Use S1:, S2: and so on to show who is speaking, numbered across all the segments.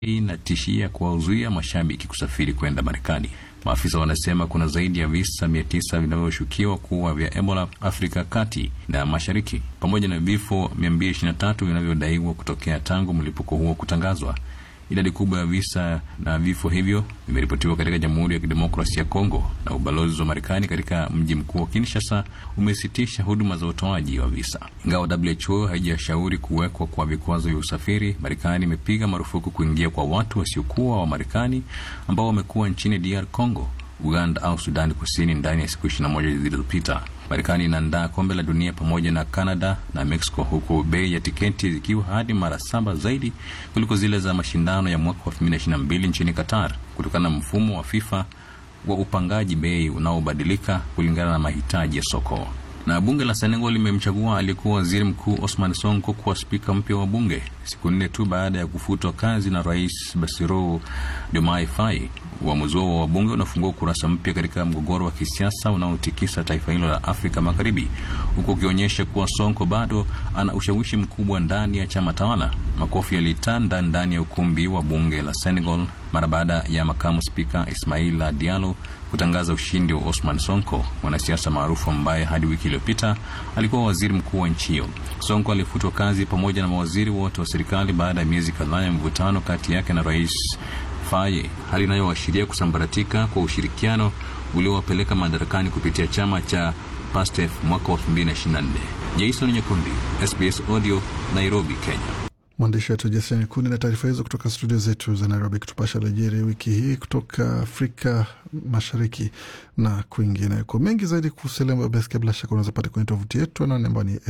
S1: inatishia kuwazuia mashabiki kusafiri kwenda Marekani. Maafisa wanasema kuna zaidi ya visa mia tisa vinavyoshukiwa kuwa vya Ebola Afrika kati na mashariki, pamoja na vifo 223 vinavyodaiwa kutokea tangu mlipuko huo kutangazwa. Idadi kubwa ya visa na vifo hivyo vimeripotiwa katika Jamhuri ya Kidemokrasia ya Kongo, na ubalozi wa Marekani katika mji mkuu wa Kinshasa umesitisha huduma za utoaji wa visa. Ingawa WHO haijashauri kuwekwa kwa vikwazo vya usafiri, Marekani imepiga marufuku kuingia kwa watu wasiokuwa wa Marekani ambao wamekuwa nchini DR Congo, Uganda au Sudani Kusini ndani ya siku 21 zilizopita. Marekani inaandaa kombe la dunia pamoja na Canada na Mexico, huku bei ya tiketi zikiwa hadi mara saba zaidi kuliko zile za mashindano ya mwaka wa 2022 nchini Qatar, kutokana na mfumo wa FIFA wa upangaji bei unaobadilika kulingana na mahitaji ya soko. Na bunge la Senegal limemchagua aliyekuwa waziri mkuu Osman Sonko kuwa spika mpya wa bunge siku nne tu baada ya kufutwa kazi na rais Bassirou Diomaye Faye. Uamuzi huo wa wabunge unafungua ukurasa mpya katika mgogoro wa kisiasa unaotikisa taifa hilo la Afrika Magharibi, huku ukionyesha kuwa Sonko bado ana ushawishi mkubwa ndani ya chama tawala. Makofi yalitanda ndani ya ukumbi wa bunge la Senegal mara baada ya makamu spika Ismaila Diallo kutangaza ushindi wa Osman Sonko, mwanasiasa maarufu ambaye hadi wiki iliyopita alikuwa waziri mkuu wa nchi hiyo. Sonko alifutwa kazi pamoja na mawaziri wote wa serikali baada ya miezi kadhaa ya mvutano kati yake na rais Faye, hali inayoashiria kusambaratika kwa ushirikiano uliowapeleka madarakani kupitia chama cha PASTEF mwaka wa 2024. Jason Nyakundi, SBS Audio, Nairobi, Kenya.
S2: Mwandishi wetu Jason Nyakundi na taarifa hizo kutoka studio zetu za Nairobi, kutupasha lejeri wiki hii kutoka Afrika Mashariki na kwingineko. Mengi zaidi kuhusu lembo ya bila shaka unaweza pata kwenye tovuti yetu anaone ambao ni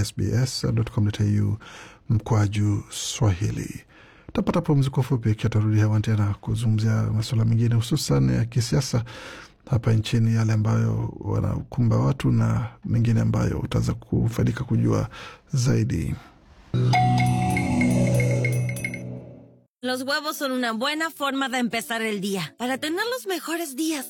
S2: sbs.com.au mkwaju Swahili. Tapata pumziko fupi, ikiwa tarudi hewani tena kuzungumzia masuala mengine hususan ya kisiasa hapa nchini, yale ambayo wanakumba watu na mengine ambayo utaweza kufaidika kujua zaidi.
S3: Los huevos son una buena forma de empezar el día. Para tener los mejores días,